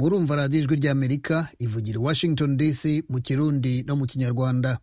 murumva radiyo ijwi ry'amerika ivugira i washington dc mu kirundi no mu kinyarwanda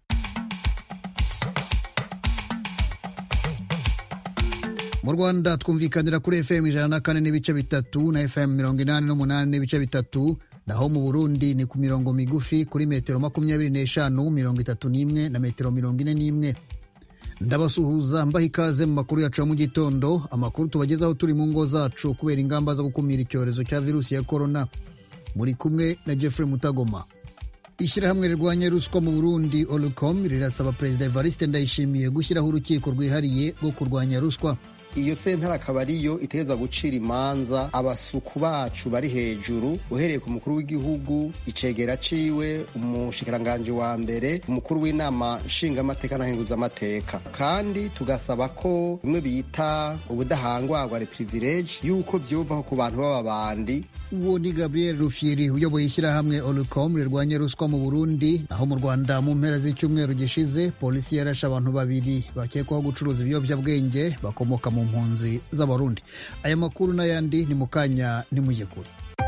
mu rwanda twumvikanira kuri fm ijana na kane n'ibice bitatu na fm mirongo inani n'umunani n'ibice bitatu naho mu burundi ni ku mirongo migufi kuri metero makumyabiri n'eshanu mirongo itatu n'imwe na metero mirongo ine n'imwe ndabasuhuza mbaha ikaze mu makuru yacu ya mu gitondo amakuru tubagezaho turi mu ngo zacu kubera ingamba zo gukumira icyorezo cya virusi ya korona muri kumwe na jeffrey mutagoma ishyirahamwe rirwanya ruswa mu burundi olicom rirasaba perezida evariste ndayishimiye gushyiraho urukiko rwihariye rwo kurwanya ruswa iyo sentare akaba ariyo itegerezwa gucira imanza abasuku bacu bari hejuru uhereye ku mukuru w'igihugu icegera ciwe umushikiranganji wa mbere umukuru w'inama nshingamateka na nkenguzamateka kandi tugasaba ko bimwe bita ubudahangwarwa reprivilege yuko vyuvaho ku bantu b'ababandi uwo ni gabriel rufyiri uyoboye ishyirahamwe olicom rirwanya ruswa mu burundi naho mu rwanda mu mpera z'icyumweru gishize polisi yarashe abantu babiri bakekwaho gucuruza ibiyobyabwenge bakomoka mu mpunzi z'abarundi aya makuru n'ayandi ni mu kanya nimujye kure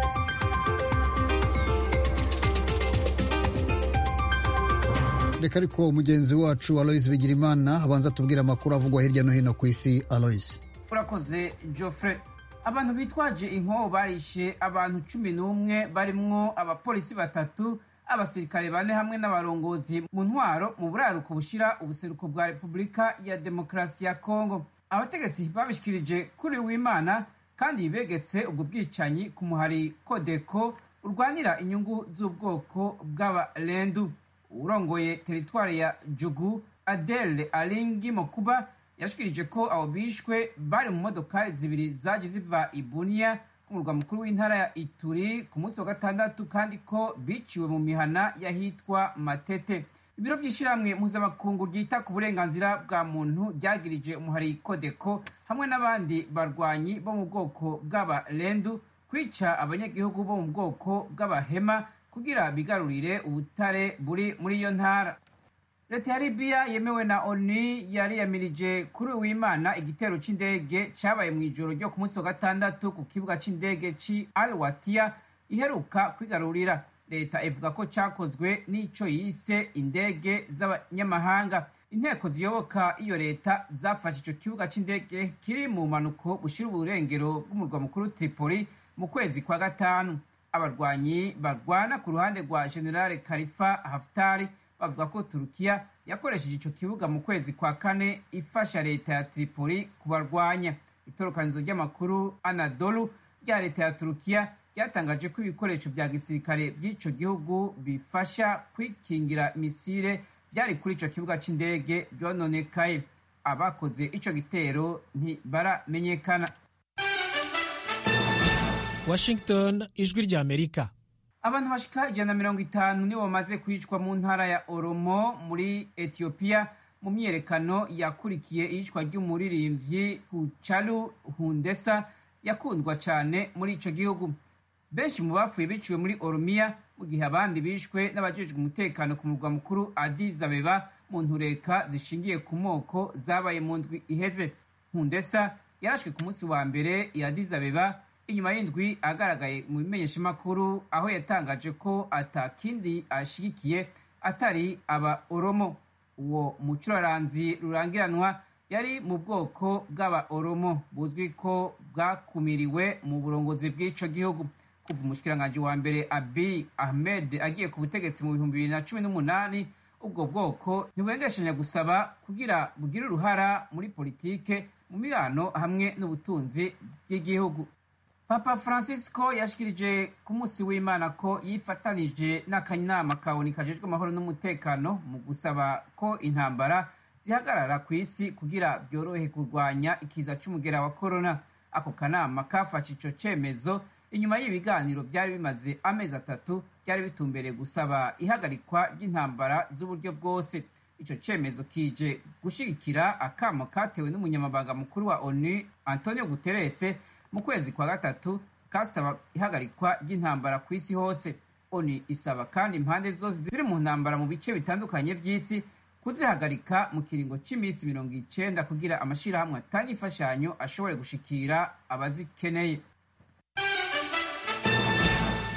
reka ariko mugenzi wacu alois bigirimana abanza tubwira amakuru avugwa hirya no hino ku isi alois urakoze joffre abantu bitwaje inkoho barishe abantu cumi n'umwe barimwo abapolisi batatu abasirikare bane hamwe n'abarongozi mu ntwaro mu buraruko bushira ubuseruko bwa repubulika ya demokarasi ya kongo abategetsi babishikirije kuri w'imana kandi begetse ubwo bwicanyi ku muhari kodeko urwanira inyungu z'ubwoko bw'abarendu urongoye teritwari ya jugu adele alingi mokuba yashikirije ko abo bishwe bari mu modokari zibiri zaje ziva ibuniya ku murwa mukuru w'intara ya ituri ku munsi wa gatandatu kandi ko biciwe mu mihana y'ahitwa matete ibiro by'ishyirahamwe mpuzamakungu ryita ku burenganzira bwa muntu ryagirije umuhari kodeko hamwe n'abandi barwanyi bo mu bwoko bw'abarendu kwica abanyagihugu bo mu bwoko bw'abahema kugira bigarurire ubutare buri muri iyo ntara leta ya libiya yemewe na onu yari yamirije kuri uwimana igitero c'indege cabaye mu ijoro ryo ku munsi wa gatandatu ku kibuga c'indege ci al watiya iheruka kwigarurira leta ivuga ko cyakozwe n'ico yise indege z'abanyamahanga inteko ziyoboka iyo leta zafashe ico kibuga c'indege kiri mu mpanuko bushira uburengero bw'umurwa mukuru tripoli mu kwezi kwa gatanu abarwanyi barwana ku ruhande rwa generale kalifa haftari bavuga ko turukiya yakoresheje ico kibuga mu kwezi kwa kane ifasha leta ya tripoli kubarwanya itorokanizo ry'amakuru anadolu rya leta ya turukiya ryatangaje ko ibikoresho vya gisirikare vy'ico gihugu bifasha kwikingira misile vyari kuri ico kibuga c'indege vyononekaye abakoze ico gitero ntibaramenyekana washington ijwi rya amerika abantu bashika ijana na mirongo itanu nibo bamaze kwicwa mu ntara ya oromo muri etiyopiya mu myiyerekano yakurikiye iyicwa ry'umuririmbyi hucaru hundesa yakundwa cyane muri ico gihugu benshi mu bapfuye biciwe muri oromiya mu gihe abandi bishwe n'abajejwe umutekano ku murwa mukuru Addis Abeba mu ntureka zishingiye ku moko zabaye mu ndwi iheze hundesa yarashwe ku munsi wa mbere i Addis Abeba inyuma y'indwi agaragaye mu bimenyeshamakuru aho yatangaje ko atakindi ashigikiye atari aba oromo uwo mucuraranzi rurangiranwa yari mu bwoko bw'aba oromo buzwi ko bwakumiriwe mu burongozi bw'ico gihugu kuva umushikiranganji wa mbere abi ahmed agiye ku butegetsi mu bihumbi bibiri na cumi n'umunani ubwo bwoko ntibwengeshanya gusaba kugira bugire uruhara muri politike mu mibano hamwe n'ubutunzi bw'igihugu papa francisco yashikirije ku munsi w'imana ko yifatanije n'akanama kaboni kajejwe amahoro n'umutekano mu gusaba ko intambara zihagarara ku isi kugira byorohe kurwanya ikiza c'umugera wa korona ako kanama kafashe ico cemezo inyuma y'ibiganiro byari bimaze amezi atatu byari bitumbereye gusaba ihagarikwa ry'intambara z'uburyo bwose ico cemezo kije gushigikira akamo katewe n'umunyamabanga mukuru wa onu antonio guterese mu kwezi kwa gatatu kasaba ihagarikwa ry'intambara ku isi hose oni isaba kandi impande zose ziri mu ntambara mu bice bitandukanye by'isi kuzihagarika mu kiringo cy'iminsi mirongo icenda kugira amashirahamwe atanga imfashanyo ashobore gushikira abazikeneye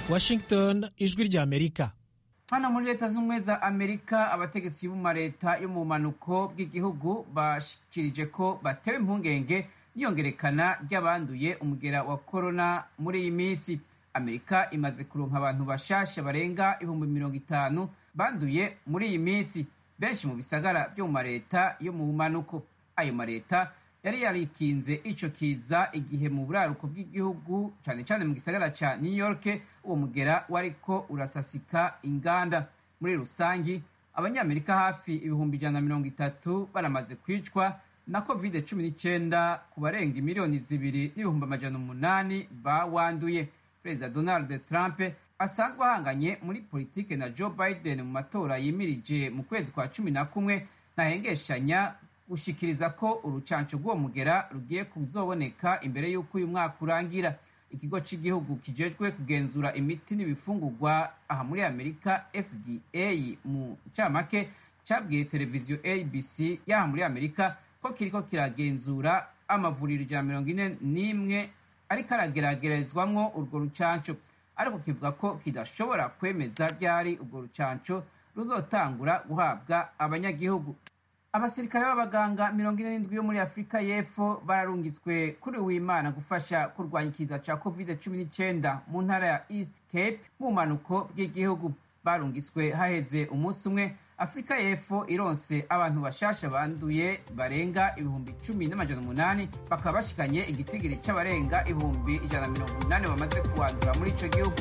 washington ijwi ry'amerika hano muri leta z'ubumwe za amerika abategetsi b'uma leta yo mu bumanuko bw'igihugu bashikirije ko batewe impungenge n'iyongerekana ry'abanduye umugera wa korona muri iyi minsi amerika imaze kuronka abantu bashasha barenga ibihumbi mirongo itanu banduye muri iyi minsi benshi mu bisagara byo mu mareta yo mu bumanuko ayo mareta yari yarikinze ico kiza igihe mu buraruko bw'igihugu cane cane mu gisagara ca new york uwo mugera wariko urasasika inganda muri rusangi abanyamerika hafi ibihumbi ijana na mirongo itatu baramaze kwicwa na covid cumi n'icyenda ku barenga miliyoni zibiri n'ibihumbi amajana umunani bawanduye perezida donald trump asanzwe ahanganye muri politike na joe biden mu matora yimirije mu kwezi kwa cumi na kumwe ntahengeshanya gushikiriza ko urucanco rw'uwo mugera rugiye kuzoboneka imbere y'uko uyu mwaka urangira ikigo cy'igihugu kijejwe kugenzura imiti n'ibifungurwa aha muri amerika fda mu ncamake cyabwiye televiziyo abc y'aha muri amerika ko kiriko kiragenzura amavuriro ijana mirongo ine n'imwe ariko arageragerezwamwo urwo rucanco ariko kivuga ko kidashobora kwemeza ryari urwo rucanco ruzotangura guhabwa abanyagihugu abasirikare b'abaganga mirongo ine n'indwi yo muri afurika y'epfo bararungitswe kuri w'imana gufasha kurwanya ikiza ca covid cumi n'icyenda mu ntara ya east cape mu bumanuko bw'igihugu barungitswe haheze umunsi umwe afurika y'epfo ironse abantu bashasha banduye barenga ibihumbi cumi n'amajana umunani bakaba bashikanye igitigiri c'abarenga ibihumbi ijana na mirongo umunani bamaze kuwandura muri ico gihugu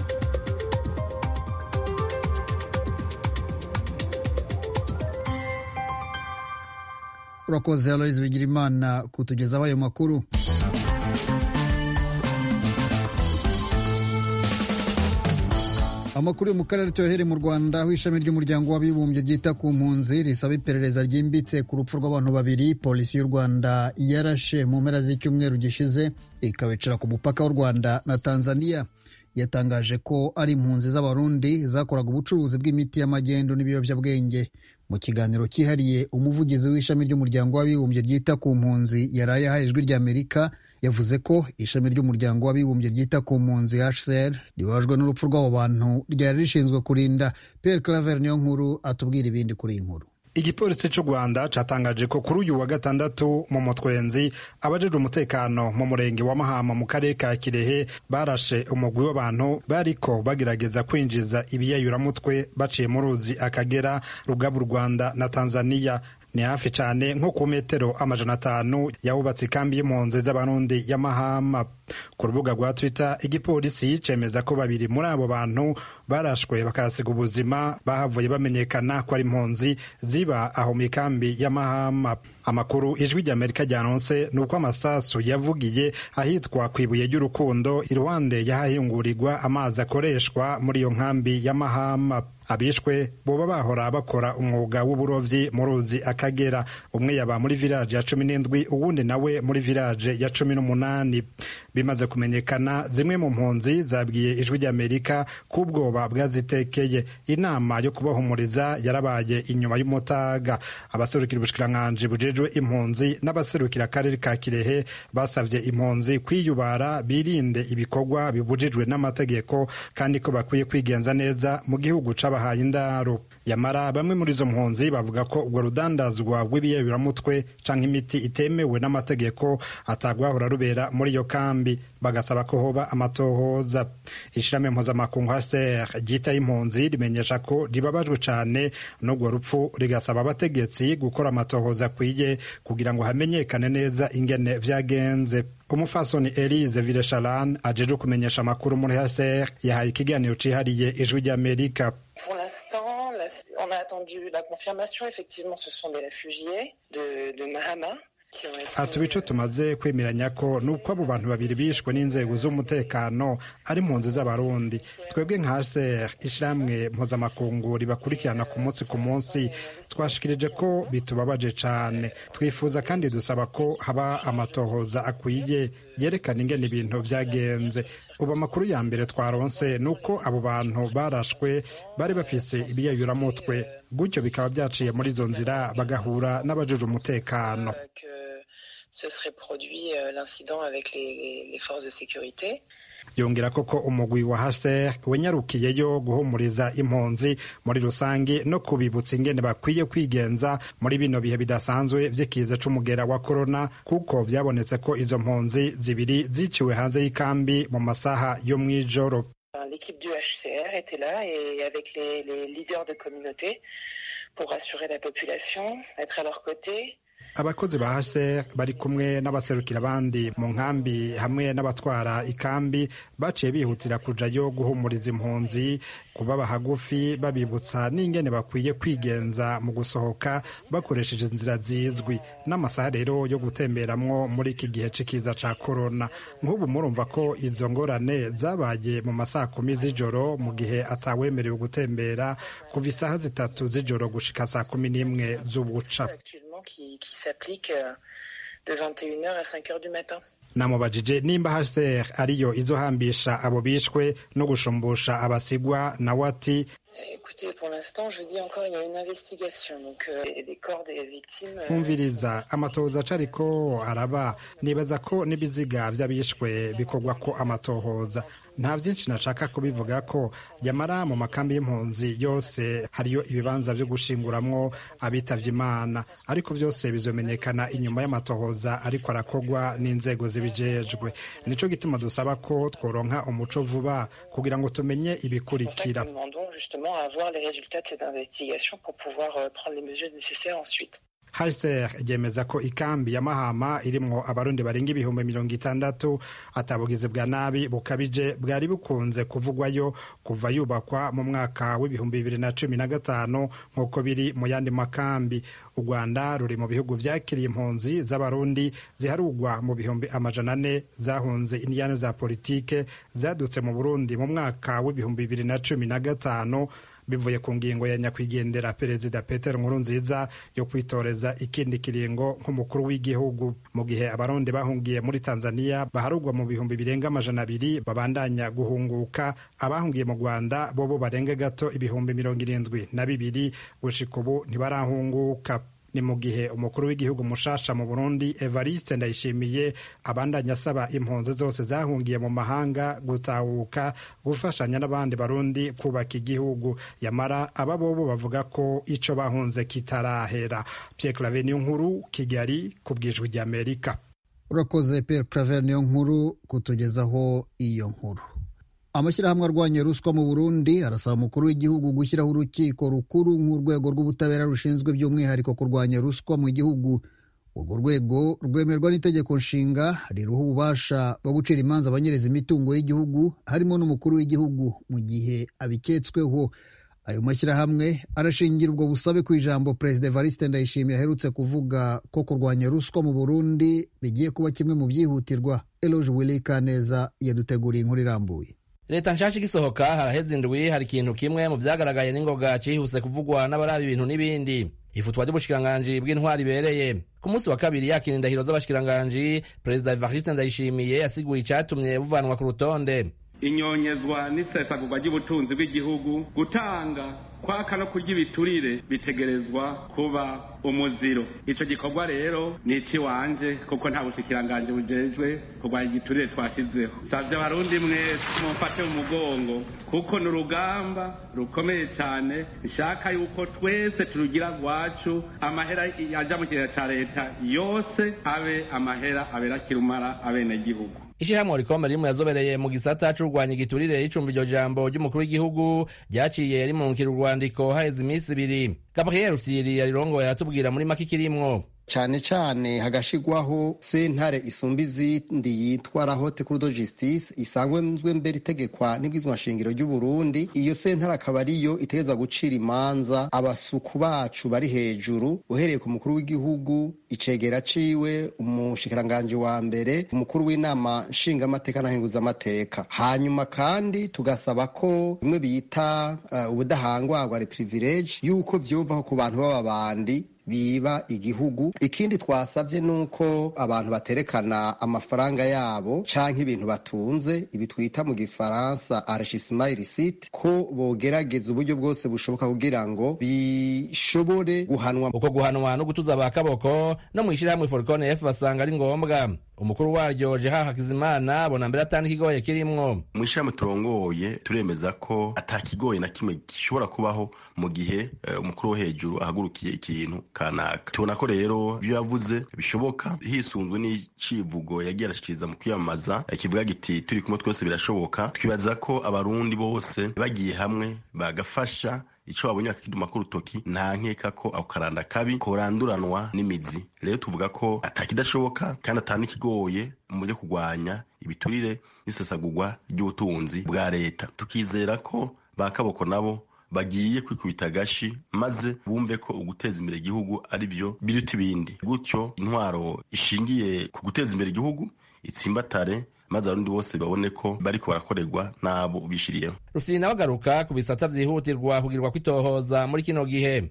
urakoze aloyizi bigirimana kutugezaho ayo makuru amakuru yo mu karere tuyohere mu rwanda aho ishami ry'umuryango w'abibumbye ryita ku mpunzi risaba iperereza ryimbitse ku rupfu rw'abantu babiri polisi y'u rwanda yarashe mu mpera z'icyumweru gishize ikabicira ku mupaka w'u rwanda na tanzania yatangaje ko ari impunzi z'abarundi zakoraga ubucuruzi bw'imiti y'amagendo n'ibiyobyabwenge mu kiganiro cyihariye umuvugizi w'ishami ry'umuryango w'abibumbye ryita ku mpunzi yaraye ahaye ijwi ry'amerika yavuze ko ishami ry'umuryango w'abibumbye ryita ku mpunzi hcr ribabajwe n'urupfu rw'abo bantu ryari rishinzwe kurinda pierre claver niyo nkuru atubwira ibindi kuri iyi nkuru igipolisi cy'u rwanda cyatangaje ko kuri uyu wa gatandatu mu mutwenzi abajejwe umutekano mu murenge wa mahama mu karere ka kirehe barashe umugwi w'abantu bariko bagerageza kwinjiza ibiyayuramutwe baciye mu ruzi akagera rugaba u rwanda na tanzania ni hafi cyane nko ku metero amajana atanu yahubatse ikambi y'impunzi z'abarundi ya mahama ku rubuga rwa twitter igipolisi cemeza ko babiri muri abo bantu barashwe bakahasiga ubuzima bahavuye bamenyekana ko ari impunzi ziba aho mu ikambi ya mahama amakuru ijwi ry'amerika ryanonse ni uko amasasu yavugiye ahitwa ku ibuye ry'urukundo iruhande y'ahahingurigwa amazi akoreshwa muri iyo nkambi ya mahama abishwe boba bahora bakora umwuga w'uburovyi mu ruzi akagera umwe yaba muri village ya cumi n'indwi uwundi nawe muri village ya cumi n'umunani bimaze kumenyekana zimwe mu mpunzi zabwiye ijwi ry'amerika ko ubwoba bwazitekeye inama yo kubahumuriza yarabaye inyuma y'umutaga abaserukira ubushikiranganji bujejwe impunzi n'abaserukira akarere ka kirehe basavye impunzi kwiyubara birinde ibikorwa bibujijwe n'amategeko kandi ko bakwiye kwigenza neza mu gihugu c'abahaye indaro yamara bamwe muri izo mpunzi bavuga ko urwo rudandazwa rw'ibiyayuramutwe canke imiti itemewe n'amategeko atagwahora rubera muri iyo kambi bagasaba ko hoba amatohoza ishirahamwe mpuzamakungu hcr ryitaye impunzi rimenyesha ko ribabajwe cane n'urwo rupfu rigasaba abategetsi gukora amatohoza akwiye kugira ngo hamenyekane neza ingene vyagenze umufasoni elise vilesharan ajejwe kumenyesha amakuru muri hcr yahaye ikiganiro cihariye ijwi ry'amerika Pour l'instant, la- on a attendu la confirmation. Effectivement, ce sont des réfugiés de, de Mahama qui ont été. ati ico tumaze kwemeranya ko ni uko abo bantu babiri bishwe n'inzego z'umutekano ari impunzi z'abarundi twebwe nka hcr ishirahamwe mpuzamakungu ribakurikirana ku munsi ku munsi twashikirije ko bitubabaje cane twifuza kandi dusaba ko haba amatohoza akwiye yerekana ingene ibintu vyagenze ubu amakuru ya mbere twaronse ni uko abo bantu barashwe bari bafise ibiyayuramutwe gutyo bikaba vyaciye muri izo nzira bagahura n'abajejwe umutekano euh, que se serait produit l'incident avec les, les forces de sécurité. yongera koko umugwi wa HCR wenyarukiyeyo guhumuriza impunzi muri rusange no kubibutsa ingene bakwiye kwigenza muri bino bihe bidasanzwe vy'ikiza c'umugera wa corona kuko vyabonetse ko izo mpunzi zibiri ziciwe hanze y'ikambi mu masaha yo mw'ijoro L'équipe du HCR était là et avec les, les leaders de communauté pour rassurer la population, être à leur côté. abakozi ba HCR bari kumwe n'abaserukira abandi mu nkambi hamwe n'abatwara ikambi baciye bihutira kujayo guhumuriza impunzi kubaba hagufi babibutsa n'ingene bakwiye kwigenza mu gusohoka bakoresheje inzira zizwi n'amasaha rero yo gutemberamwo muri iki gihe c'ikiza ca korona nk'ubu murumva ko izo ngorane zabaye mu masaha kumi z'ijoro mu gihe atawemerewe gutembera kuva isaha zitatu z'ijoro gushika saa kumi n'imwe z'ubuca qui, qui s'applique de 21h à 5h du matin. namubajije nimba HCR ariyo izohambisha abo bishwe no gushumbusha abasigwa nawe ati Écoutez, pour l'instant, je dis encore, il y a une investigation. Donc, euh, les corps des victimes. umviriza amatohoza acariko araba nibaza ko n'ibiziga vy'abishwe bikorwa ko amatohoza nta byinshi nashaka kubivuga ko yamara mu makambi y'impunzi yose hariyo ibibanza vyo gushinguramwo abitavye imana ariko vyose bizomenyekana inyuma y'amatohoza ariko arakorwa n'inzego zibijejwe nico gituma dusaba ko tworonka umuco vuba kugira ngo tumenye ibikurikira Nous demandons justement à avoir les résultats de cette investigation pour pouvoir euh, prendre les mesures nécessaires ensuite. HCR ryemeza ko ikambi ya Mahama irimwo abarundi barenga ibihumbi mirongo itandatu atabugizi bwa nabi bukabije bwari bukunze kuvugwayo kuva yubakwa mu mwaka w'ibihumbi bibiri na cumi na gatanu nk'uko biri mu yandi makambi u rwanda ruri mu bihugu vyakiriye impunzi z'abarundi ziharugwa mu bihumbi amajana ane zahunze indiyane za politike zadutse mu burundi mu mwaka w'ibihumbi bibiri na cumi na gatanu bivuye ku ngingo ya nyakwigendera perezida peter nkurunziza yo kwitoreza ikindi kiringo nk'umukuru w'igihugu mu gihe abarundi bahungiye muri tanzania baharugwa mu bihumbi birenga amajana abiri babandanya guhunguka abahungiye mu rwanda bobo barenga gato ibihumbi mirongo irindwi na bibiri gushika ubu ntibarahunguka ni mu gihe umukuru w'igihugu mushasha mu burundi evariste ndayishimiye abandanya asaba impunzi zose zahungiye mu mahanga gutahuka gufashanya n'abandi barundi kubaka igihugu yamara aba bobo bavuga ko ico bahunze kitarahera pierre claver niyo nkuru kigali ku bwijwi ry'amerika urakoze Pierre Claver niyo nkuru kutugezaho iyo nkuru amashyirahamwe arwanya ruswa mu burundi arasaba umukuru w'igihugu gushyiraho urukiko rukuru nk'urwego rw'ubutabera rushinzwe by'umwihariko kurwanya ruswa mu gihugu urwo rwego rwemerwa n'itegeko nshinga riruha ububasha bwo gucira imanza abanyereza imitungo y'igihugu harimo n'umukuru w'igihugu mu gihe abiketsweho ayo mashyirahamwe arashingira ubwo busabe ku ijambo perezida evariste ndayishimiye aherutse kuvuga ko kurwanya ruswa mu burundi bigiye kuba kimwe mu byihutirwa eloge willy kaneza yaduteguriye inkuru irambuye leta nshasha igisohoka haraheze indwi hari ikintu kimwe mu vyagaragaye n'ingoga cihuse kuvugwa n'abaraba ibintu n'ibindi ifutwa ry'ubushikiranganji bw'intwari ibereye ku munsi wa kabiri yakira indahiro z'abashikiranganji perezida evariste ndayishimiye yasiguye icatumye buvanwa ku rutonde inyonyezwa n'isesagurwa ry'ubutunzi bw'igihugu gutanga kwaka no kurya ibiturire bitegerezwa kuba umuziro ico gikorwa rero ni iciwanje kuko nta bushikiranganji bujejwe kurwanya igiturire twashizeho savye abarundi mwese mumfate mu mugongo kuko ni urugamba rukomeye cane nshaka yuko twese turugira rwacu amahera aja mu kigega ca leta yose abe amahera abera kirumara abenegihugu ishirahamwe rikomeye rimwe yazobereye mu gisata c'urwanya igiturire ricumva iryo jambo ry'umukuru w'igihugu ryaciye rimunkira urwandiko haheze iminsi ibiri gabriel rufyiri yarirongoye aratubwira muri make ikirimwo cyane cyane hagashigwaho sentare isumba izindi yitwa la haute cour de justice isanzwe mbere itegekwa n'ibwizwa nshingiro ry'u Burundi iyo sentare akaba ariyo itegerezwa gucira imanza abasuku bacu bari hejuru uhereye ku mukuru w'igihugu icegera ciwe umushikiranganji wa mbere umukuru w'inama nshingamateka na nkenguzamateka hanyuma kandi tugasaba ko bimwe bita uh, ubudahangwarwa privilege yuko vyuvaho ku bantu b'ababandi biba igihugu ikindi twasabye nuko abantu baterekana amafaranga yabo canke ibintu batunze ibi twita mu gifaransa enrichissement illicite ko bogerageza uburyo bwose bushoboka kugira ngo bishobore guhanwa uko guhanwa no gutuza abakaboko no mu ishyirahamwe forikone f basanga ari ngombwa umukuru waryo jeha hakizimana abona mbere atandi ikigoye kirimwo mu ishami turongoye turemeza ko atakigoye na kimwe gishobora kubaho mu gihe uh, umukuru wo hejuru ahagurukiye ikintu kanaka tubona ko rero ibyo yavuze bishoboka hisunzwe n'icivugo yagiye arashikiriza mu kwiyamamaza kivuga giti turi kumwe twese birashoboka twibaza ko abarundi bose bagiye hamwe bagafasha ico babonye bakiduma ku rutoki nta nkeka ko ako karanda kabi koranduranwa n'imizi rero tuvuga ko atakidashoboka kandi atanikigoye mu byo kurwanya ibiturire n'isesagurwa ry'ubutunzi bwa leta tukizera ko ba kaboko nabo bagiye kwikubita agashi maze bumve ko uguteza imbere igihugu ari byo biruta ibindi gutyo intwaro ishingiye ku guteza imbere igihugu itsimbatare maze abarundi bose babone ko bariko barakorerwa n'abo bishiriyeho rufyiri nawe agaruka ku bisata vyihutirwa kugirwa kwitohoza muri kino gihe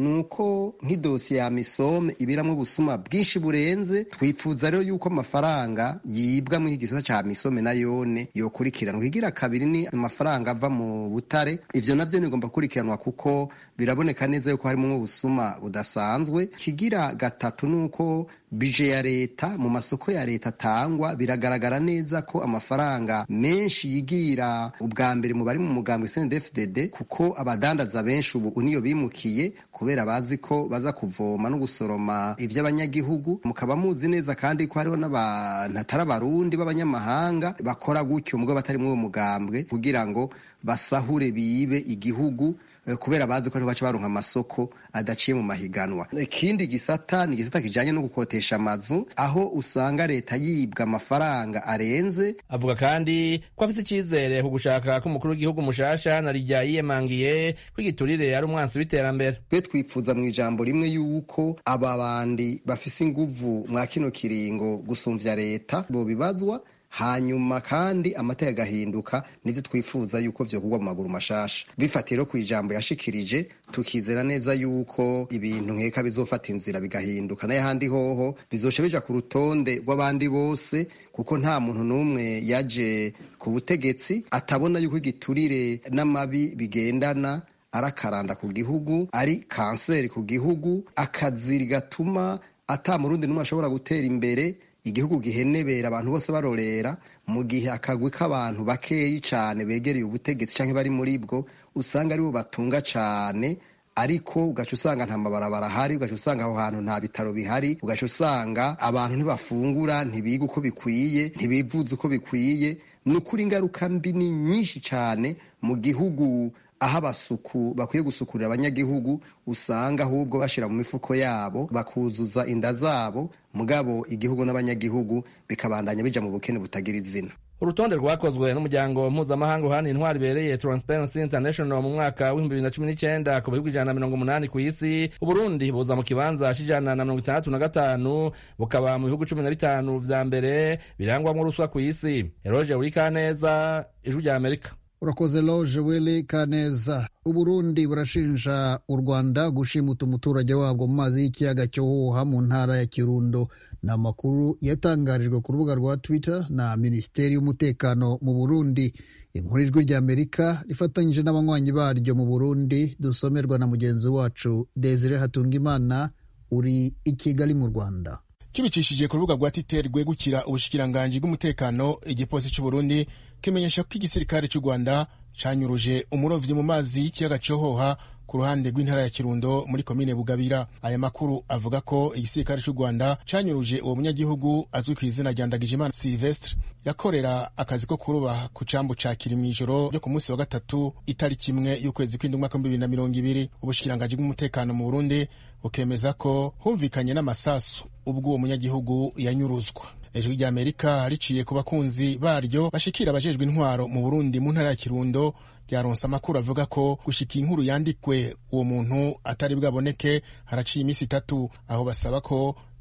nuko nk'idosiye ya misome ibiramwo ubusuma bwinshi burenze twifuza rero yuko amafaranga yibwa mu gisata ca misome na yone yokurikiranwa ikigira kabiri ni amafaranga ava mu butare ivyo navyo bigomba gukurikiranwa kuko biraboneka neza yuko harimo ubusuma budasanzwe kigira gatatu nuko bije ya leta mu masoko ya leta atangwa biragaragara neza ko amafaranga menshi yigira ubwa mbere mu bari mu mugambwe CNDD-FDD kuko abadandaza benshi ubu niyo bimukiye kubera bazi ko baza kuvoma no gusoroma ivy'abanyagihugu mukaba muzi neza kandi ko hariho n'abantu atari abarundi b'abanyamahanga bakora gutyo mugabo batari muri uwo mugambwe kugira ngo basahure bibe igihugu kubera bazi ko ariho baca baronka amasoko adaciye mu mahiganwa ikindi gisata ni igisata kijanye no gukotesha amazu aho usanga leta yibwa amafaranga arenze avuga kandi ko afite icyizere ku gushaka k'umukuru w'igihugu mushasha na rijya yiyemangiye ko igiturire ari umwansi w'iterambere twe twifuza mu ijambo rimwe yuko aba bandi bafise inguvu mwa kino kiringo gusumvya leta bobibazwa hanyuma kandi amateka agahinduka nivyo twifuza yuko vyokugwa mu maguru mashasha bifatiye rero ku ijambo yashikirije tukizera neza yuko ibintu nkeka bizofata inzira bigahinduka naye handi hoho bizosha bija ku rutonde rw'abandi bose kuko nta muntu n'umwe yaje ku butegetsi atabona yuko igiturire n'amabi bigendana arakaranda ku gihugu ari kanseri ku gihugu akaziri gatuma ata murundi n'umwe ashobora gutera imbere igihugu gihenebera abantu bose barorera mu gihe akagwi k'abantu bakeyi cyane begereye ubutegetsi cyangwa bari muri bwo usanga aribo batunga cyane ariko ugaca usanga nta mabarabara ahari ugaca usanga aho hantu nta bitaro bihari ugaca usanga abantu ntibafungura ntibiga uko bikwiye ntibivuza uko bikwiye ni ukuri ingaruka mbi ni nyinshi cyane mu gihugu aho abasuku bakwiye gusukurira abanyagihugu usanga ahubwo bashyira mu mifuko yabo bakuzuza inda zabo mugabo igihugu n'abanyagihugu bikabandanya bija mu bukene butagira izina urutonde rwakozwe n'umuryango mpuzamahanga uhana intwari ibereye Transparency International mu mwaka w'ibihumbi bibiri na cumi n'icyenda ku bihugu ijana na mirongo umunani ku isi uburundi buza mu kibanza c'ijana na mirongo itandatu na gatanu bukaba mu bihugu cumi na bitanu vya mbere birangwamwo ruswa ku isi eroge urikaneza ijwi rya amerika urakoze loje wili kaneza uburundi burashinja u rwanda gushimuta umuturage wabwo mu mazi y'ikiyaga cyohoha mu ntara ya kirundo ni amakuru yatangarijwe ku rubuga rwa twitter na minisiteri y'umutekano mu burundi inkuru ijwi rya amerika rifatanyije n'abanywanyi baryo mu burundi dusomerwa na mugenzi wacu desire hatungimana uri i kigali mu rwanda kibicishije ku rubuga rwa twitter rwegukira ubushikiranganji bw'umutekano igipolisi cy'uburundi kimenyesha ko igisirikare cy'u rwanda canyuruje umurovyi mu mazi y'ikiyaga cohoha ku ruhande rw'intara ya kirundo muri komine bugabira aya makuru avuga ko igisirikare cy'u rwanda canyuruje uwo munyagihugu azwi ku izina rya ndagijimana silvestre yakorera akazi ko kuruba ku cambu ca kiri mw'ijoro ryo ku munsi wa gatatu itariki imwe y'ukwezi kw'indwi umwaka w'ibihumbi bibiri na mirongo ibiri ubushikiranganji bw'umutekano mu burundi bukemeza ko humvikanye n'amasasu ubwo uwo munyagihugu yanyuruzwa ijwi rya amerika riciye ku bakunzi baryo bashikira abajejwe intwaro mu burundi mu ntara ya kirundo ryaronse amakuru avuga ko gushika inkuru yandikwe uwo muntu atari bwaboneke haraciye iminsi itatu aho basaba ko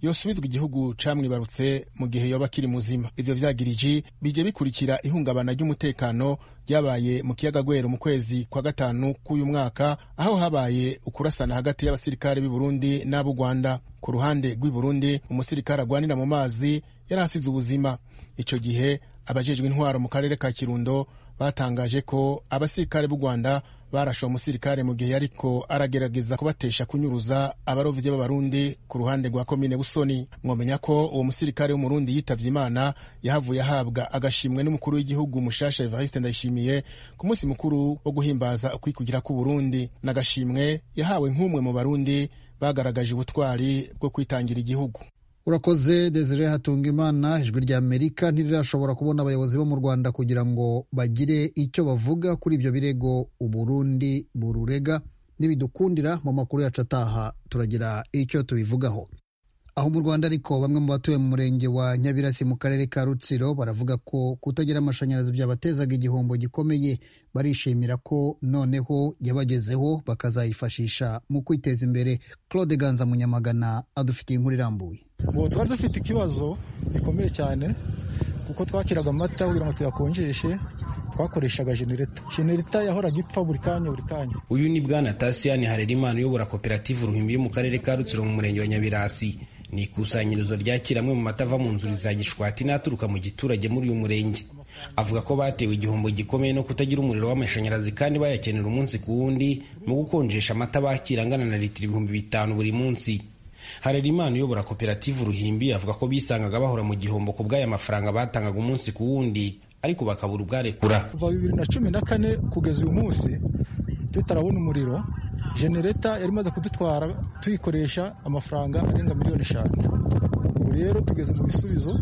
yosubizwa igihugu camwibarutse mu gihe yoba akiri muzima ivyo vyagiriji bije bikurikira ihungabana ry'umutekano ryabaye mu kiyaga gwero mu kwezi kwa gatanu k'uyu mwaka aho habaye ukurasana hagati y'abasirikare b'i burundi n'ab'u rwanda ku ruhande rw'i burundi umusirikare agwanira mu mazi yari asize ubuzima ico gihe abajejwe intwaro mu karere ka kirundo batangaje ko abasirikare b'u rwanda barashe uwo musirikare mu gihe yariko aragerageza kubatesha kunyuruza abarovyi b'abarundi ku ruhande rwa komine busoni mwomenya ko uwo musirikare w'umurundi yitavye imana yahavuye ahabwa agashimwe n'umukuru w'igihugu mushasha evariste ndayishimiye ku munsi mukuru wo guhimbaza ukwikugira k'uburundi n'agashimwe yahawe nk'umwe mu barundi bagaragaje ubutwari bwo kwitangira igihugu urakoze desire hatunga imana ijwi rya amerika ntirirashobora kubona abayobozi bo mu rwanda kugira ngo bagire icyo bavuga kuri ibyo birego uburundi bururega nibidukundira mu makuru yacu ataha turagira icyo tubivugaho aho mu rwanda ariko bamwe mu batuye mu murenge wa nyabirasi mu karere ka rutsiro baravuga ko kutagira amashanyarazi byabatezaga igihombo gikomeye barishimira ko noneho yabagezeho bakazayifashisha mu kwiteza imbere claude ganza munyamagana adufitiye inkuru irambuye ubu twari dufite ikibazo gikomeye cyane kuko twakiraga amata kugira ngo tuyakonjeshe twakoreshaga genereta genereta yahoraga ipfa buri kanya buri kanya uyu ni bwana tasiyani harerimana uyobora koperative uruhimbi yo mu karere ka rutsiro mu murenge wa nyabirasi ni ikusanyirizo ryakira amwe mu mata ava mu nzuri za gishwati n'aturuka mu giturage muri uyu murenge avuga ko batewe igihombo gikomeye no kutagira umuriro w'amashanyarazi kandi bayakenera umunsi ku wundi mu gukonjesha amata bakira angana na litiro ibihumbi bitanu buri munsi harerimana uyobora koperative uruhimbi avuga ko bisangaga bahora mu gihombo ku bw'aya mafaranga batangaga umunsi ku wundi ariko bakabura ubwarekura kuva bibiri na cumi na kane kugeza uyu munsi tutarabona umuriro genereta yari imaze kudutwara tuyikoresha amafaranga arenga miliyoni eshanu ubu rero tugeze mu bisubizo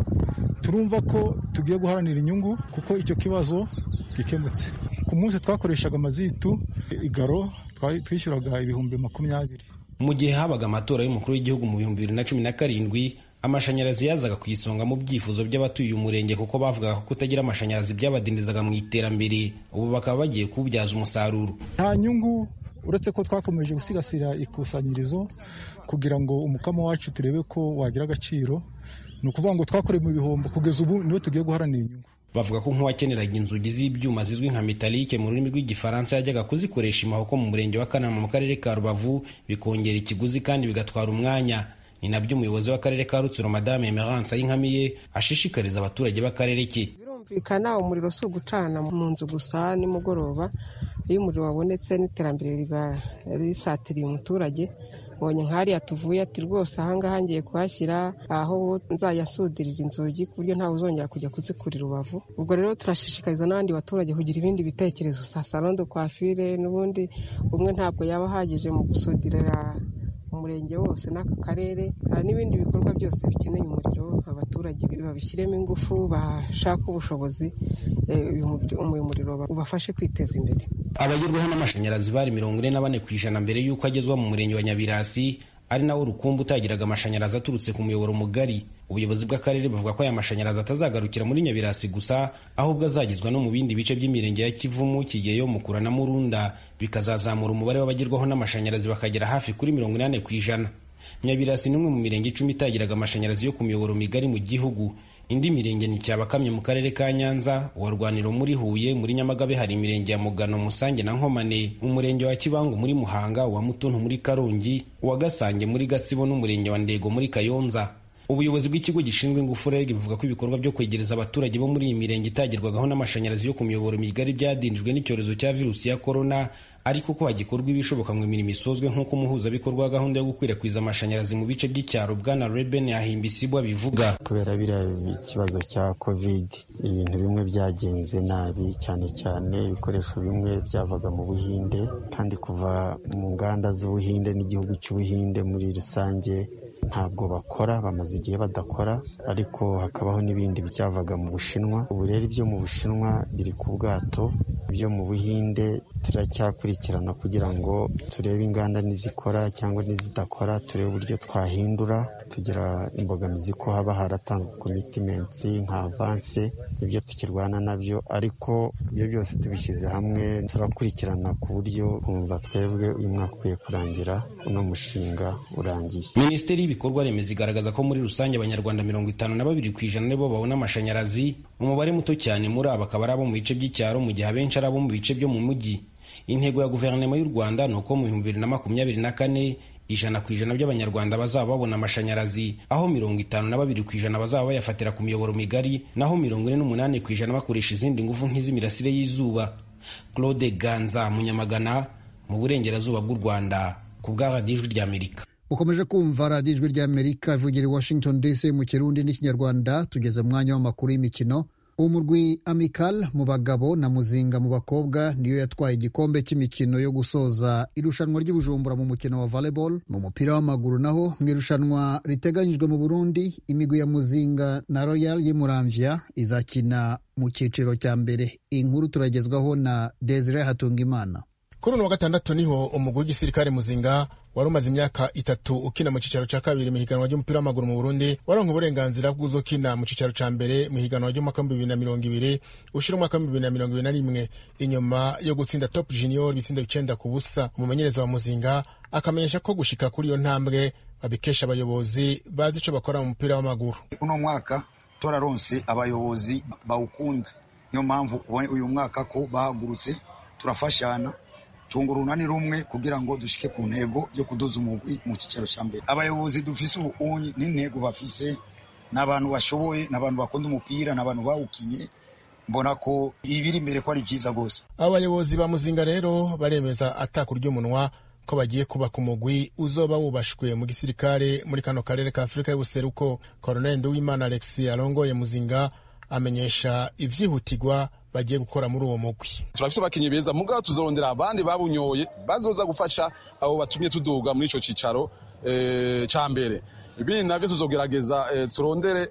turumva ko tugiye guharanira inyungu kuko icyo kibazo gikemutse ku munsi twakoreshaga amazitu igaro twishyuraga ibihumbi makumyabiri mu gihe habaga amatora y'umukuru w'igihugu mu bihumbi bibiri na cumi na karindwi amashanyarazi yazaga ku isonga mu byifuzo by'abatuye umurenge kuko bavugaga ko kutagira amashanyarazi byabadindizaga mu iterambere ubu bakaba bagiye kuwubyaza umusaruro nta nyungu uretse ko twakomeje gusigasira ikusanyirizo kugira ngo umukamo wacu turebe ko wagira agaciro ni ukuvuga ngo twakoreye mu bihombo kugeza ubu niho tugiye guharanira inyungu bavuga ko nk'uwakeneraga inzugi z'ibyuma zizwi nka metalike mu rurimi rw'igifaransa yajyaga kuzikoresha imahoko mu murenge wa kanama mu karere ka rubavu bikongera ikiguzi kandi bigatwara umwanya ni nabyo umuyobozi w'akarere ka rutsiro madame emerance ayinkamiye ashishikariza abaturage b'akarere ke birumvikana umuriro si ugucana mu nzu gusa nimugoroba iyo umuriro wabonetse n'iterambere riba risatiriye umuturage mbonye nk'ariya tuvuye ati rwose ahangaha ngiye kuhashyira aho nzayasudirira inzugi ku buryo ntawe uzongera kujya kuzikurira urubavu ubwo rero turashishikariza n'abandi baturage kugira ibindi bitekerezo sa salondo kwafire n'ubundi umwe ntabwo yaba ahagije mu gusudirira umurenge wose n'aka karere n'ibindi bikorwa byose bikeneye umuriro abaturage babishyiremo ingufu bashaka ubushobozi uyu muriro ubafashe kwiteza imbere abagerwaho n'amashanyarazi bari mirongo ine na bane ku ijana mbere y'uko agezwa mu murenge wa nyabirasi ari nawo rukumbi utagiraga amashanyarazi aturutse ku muyoboro mugari ubuyobozi bw'akarere buvuga ko aya mashanyarazi atazagarukira muri nyabirasi gusa ahubwo azagezwa no mu bindi bice by'imirenge ya kivumu kigeyo mukura na murunda bikazazamura umubare w'abagerwaho n'amashanyarazi bakagera hafi kuri mirongo inani ku ijana nyabirasi ni umwe mu mirenge icumi itagiraga amashanyarazi yo ku miyoboro migari mu gihugu indi mirenge ni cyabakamye mu karere ka nyanza uwa rwaniro muri huye muri nyamagabe hari imirenge ya mugano musange na nkomane umurenge wa kibangu muri muhanga uwa mutuntu muri karongi uwa gasange muri gatsibo n'umurenge wa ndego muri kayonza ubuyobozi bw'ikigo gishinzwe ingufu reg buvuga ko ibikorwa byo kwegereza abaturage bo muri iyi mirenge itagerwagaho n'amashanyarazi yo ku miyoboro migari byadindijwe n'icyorezo cya virusi ya korona ariko ko hagikorwa ibishoboka mu mirimo isozwe nk'uko umuhuzabikorwa wa gahunda yo gukwirakwiza amashanyarazi mu bice by'icyaro bwana reben yahimbisibwa bivuga kubera biriya ikibazo cya covid ibintu bimwe byagenze nabi cyane cyane ibikoresho bimwe byavaga mu buhinde kandi kuva mu nganda z'ubuhinde n'igihugu cy'ubuhinde muri rusange ntabwo bakora bamaze igihe badakora ariko hakabaho n'ibindi byavaga mu bushinwa ubu rero ibyo mu bushinwa biri ku bwato ibyo mu buhinde turacyakurikirana kugira ngo turebe inganda nizikora cyangwa nizidakora turebe uburyo twahindura tugira imbogamizi ko haba haratanzwe komitimensi nka avanse nibyo tukirwana nabyo ariko ibyo byose tubishyize hamwe turakurikirana ku buryo kumva twebwe uyu mwaka ukwiye kurangira uno mushinga urangiye minisiteri y'ibikorwa remezo igaragaza ko muri rusange abanyarwanda mirongo itanu na babiri ku ijana nibo babona amashanyarazi umubare muto cyane muri abo akaba ari abo mu bice by'icyaro mu gihe abenshi ari abo mu bice byo mu mujyi intego ya guverinoma y'u rwanda ni uko mu bihumbi bibiri na makumyabiri na kane ijana ku ijana by'abanyarwanda bazaba babona amashanyarazi aho mirongo itanu na babiri ku ijana bazaba bayafatira ku miyoboro migari naho mirongo ine n'umunani ku ijana bakoresha izindi ngufu nk'iz'imirasire y'izuba claude ganza munyamagana mu burengerazuba bw'u rwanda ku bwa radiyo ijwi ry'amerika ukomeje kumva radiyo ijwi ry'amerika ivugira i washington dc mu kirundi n'ikinyarwanda tugeze mu mwanya w'amakuru y'imikino umurwi amical mu bagabo na muzinga mu bakobwa niyo yatwaye igikombe cy'imikino yo gusoza irushanwa ry'ubujumbura mu mukino wa volleyball mu mupira w'amaguru naho mu irushanwa riteganyijwe mu burundi imigwi ya muzinga na royal y'imuramvya izakina mu cyiciro cya mbere inkuru turagezwaho na desire hatungimana kuri uno wa gatandatu niho umugwi w'igisirikare muzinga wari umaze imyaka itatu ukina mu cyicaro cya kabiri mu higanwa ry'umupira w'amaguru mu burundi waronka uburenganzira bw'uzokina mu cyicaro cya mbere mu higanwa ry'umwaka w'ibihumbi bibiri na mirongo ibiri ushira umwaka w'ibihumbi bibiri na mirongo ibiri na rimwe inyuma yo gutsinda top junior ibitsindo icenda ku busa umumenyereza wa muzinga akamenyesha ko gushika kuri iyo ntambwe babikesha abayobozi bazi ico bakora mu mupira w'amaguru uno mwaka toraronse abayobozi bawukunda niyo mpamvu ubonye uyu mwaka ko bahagurutse turafashana tunga urunani rumwe kugira ngo dushike ku ntego yo kuduza umugwi mu cyicaro cya mbere abayobozi dufise ubunyi n'intego bafise ni abantu bashoboye ni abantu bakunda umupira ni abantu bawukinye mbona ko ibiri imbere ko ari byiza rwose abo bayobozi ba muzinga rero baremeza atakurya umunwa ko bagiye kubaka umugwi uzoba wubashwe mu gisirikare muri kano karere ka afurika y'ubuseruko koroneli nduwimana alex arongoye muzinga amenyesha ivyihutirwa bagiye gukora muri uwo mugwi turafise abakinyi beza mugabo tuzorondera abandi babunyoye bazoza gufasha abo batumye tuduga muri ico cicaro e, ca mbere ibindi navyo tuzogerageza e, turondere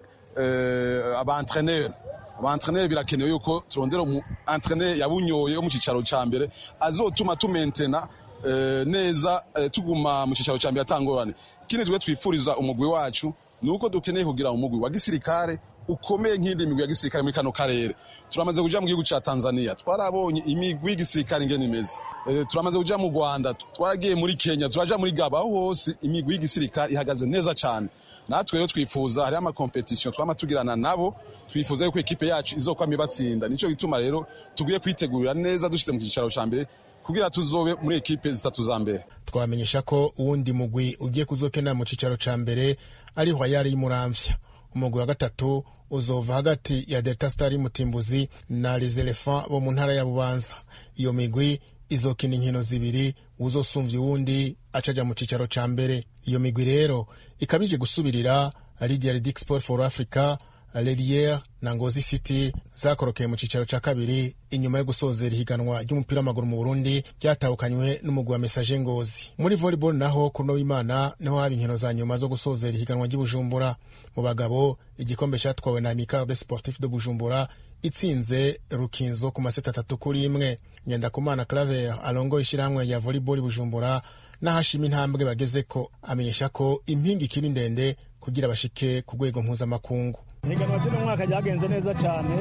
e, abaentreneur abaentreneur birakenewe yuko turondera umu entreneur yabunyoye wo mu cicaro ca mbere azotuma tumentena e, neza e, tuguma mu cicaro ca mbere atangorane ikindi twe twifuriza umugwi wacu ni uko dukeneye kugira umugwi wa gisirikare ukomeye nk'indi migwi ya gisirikare muri kano karere turamaze kuja mu gihugu ca tanzania twarabonye imigwi y'igisirikare ingene imeze e, turamaze kuja mu rwanda twaragiye muri kenya turaja muri gaba aho hose imigwi y'igisirikare ihagaze neza cane natwe rero twifuza hariho amakompetisiyo twama tugirana nabo twifuza yuko ekipe yacu izokwama ibatsinda nico gituma rero tugiye kwitegurira neza dushize mu cicaro ca mbere kugira tuzobe muri ekipe zitatu za mbere twamenyesha ko uwundi mugwi ugiye kuzokena mu cicaro ca mbere ari hwayari y'umuramvya umugwi wa gatatu uzova hagati ya delta star y'umutimbuzi na les elephants bo mu ntara ya bubanza iyo migwi izokina inkino zibiri uzosumvya uwundi acaja mu cicaro ca mbere iyo migwi rero ikaba ije gusubirira lidia redic sport for africa leliere na ngozi city zakorokeye mu cicaro ca kabiri inyuma yo gusozera ihiganwa ry'umupira w'amaguru mu burundi ryatahukanywe n'umugwi wa mesaje ngozi muri volleyball naho kuno w'imana niho haba inkino za nyuma zo gusozera ihiganwa ry'ubujumbura mu bagabo igikombe catwawe na amical de sportif de bujumbura itsinze rukinzo ku maseta atatu kuri imwe ngendakumana claver alongoye ishyirahamwe rya volleyball bujumbura n'ahashima intambwe bageze ko amenyesha ko impinga ikiri ndende kugira bashike ku rwego mpuzamakungu ihiganwa ry'uno mwaka ryagenze neza cyane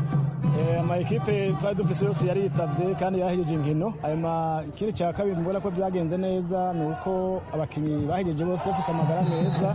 ama ekipe twari dufise yose yari yitavye kandi yahejeje inkino hanyuma ikindi cya kabiri mbona ko byagenze neza ni uko abakinnyi bahejeje bose bafise amagara meza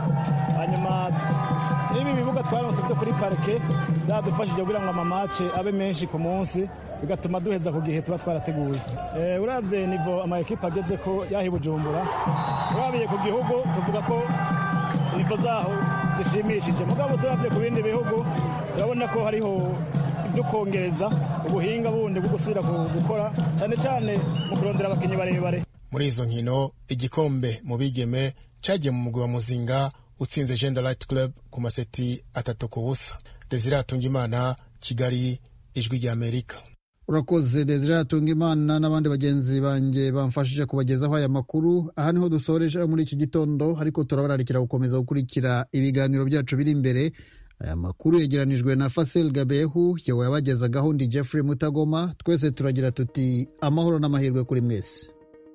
hanyuma n'ibi bibuga twaronse byo kuri parike byadufashije kugira ngo amamace abe menshi ku munsi bigatuma duheza ku gihe tuba twarateguye urabye nivo ama ekipe ageze ko yahi bujumbura urabiye ku gihugu tuvuga ko nivo zaho zishimishije mugabo turabye ku bindi bihugu turabona ko hariho ibyo kongereza ubuhinga bundi bwo gusubira gukora cyane cyane mu kurondera abakinnyi barebare muri izo nkino igikombe mu bigeme cyagiye mu mugwi wa muzinga utsinze genda light club ku maseti atatu ku busa desire atungimana kigali ijwi ry'amerika urakoze desire atungimana n'abandi bagenzi banjye bamfashije kubagezaho aya makuru aha niho dusoreje muri iki gitondo ariko turabararikira gukomeza gukurikira ibiganiro byacu biri imbere aya makuru yegeranijwe na Fasil Gabehu yewe yabagezagaho ndi Jeffrey Mutagoma twese turagira tuti amahoro n'amahirwe kuri mwese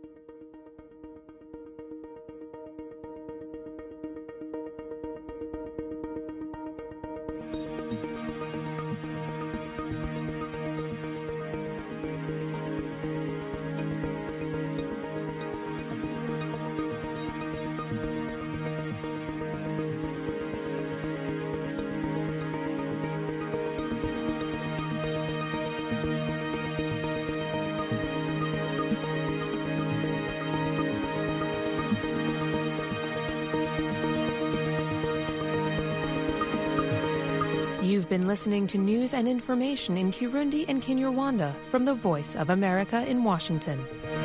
You've been listening to news and information in Kirundi and Kinyarwanda from the Voice of America in Washington.